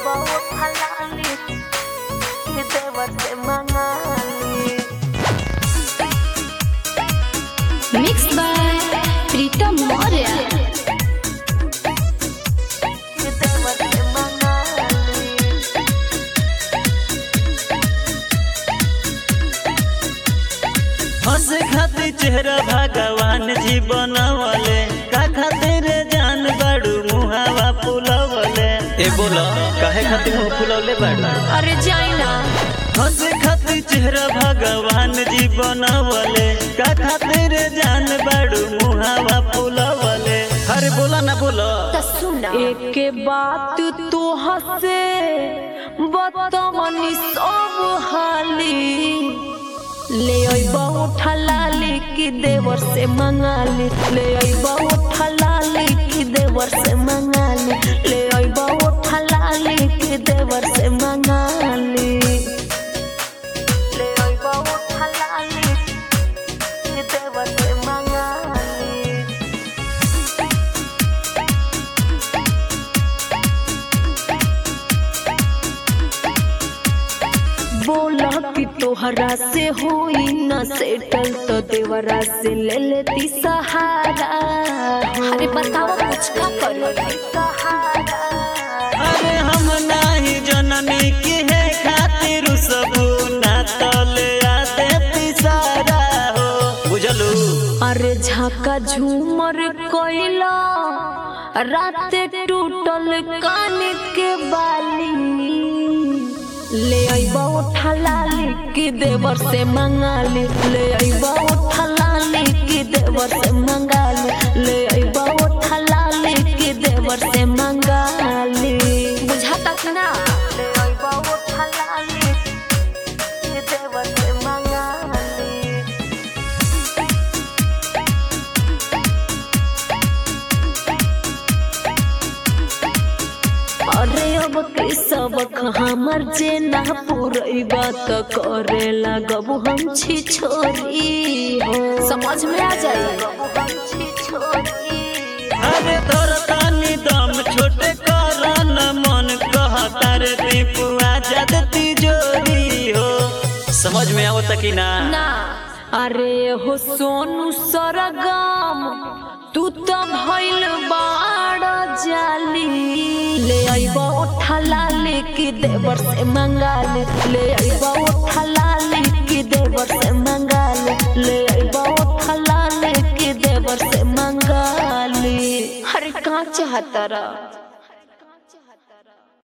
बहुत हलाली ये देवर से मंगाली Mixed by Pritam Maurya. ये देवर से मंगाली हंसे खातिर चेहरा भगवान जी बनवले का खातिर जान बड़ू मुहावा फुलवले ए बोला काहे खातिर मुंह फुलवले बाड़ू अरे जाइना हंसे खातिर चेहरा भगवान जी बनवले का खातिर जान बड़ू मुहावा फुलवले अरे बोला ना बोला सुना एक बात तो हसे बतमनी सब हाली ले अइबा उठलाली की देवर से मंगाली ले अइबा उठलाली की देवर से मंगाली ले अइबा उठलाली की देवर से मंगाली ले अइबा उठलाली की देवर से मंगाली बोला कि तोहरा से होई न सेटल तो देवरा से ले लेती सहारा अरे बताओ कुछ का करो अरे हम नाही जननी की है खातिर सब ना तले आ देती सारा हो बुझलू अरे झाका झूमर कोइला रात टूटल कान के बाली ले अइबा उठलाली की देवर से मंगाली ले अइबा उठलाली की देवर से मंगाली ले अइबा उठलाली की देवर से मंगाली बुझाता कि ना ले अइबा उठलाली की देवर से मंगाली अरे अब के सबक हमर जे ना पूरैबा त करे लगब हम छी छोरी हो समझ में आ जाए हम छी छोरी अरे तोर तानी दम छोटे करन मन कहता रे दीपुआ जद तिजोरी हो समझ में आवत कि ना ना अरे हो सोनू सरगम तू तो भइल बाड़ जाली ले अइबा उठलाली की देवर से मंगाली ले अइबा उठलाली की देवर से मंगाली ले अइबा उठलाली की देवर से मंगाली अरे कहाँ चाहता रहा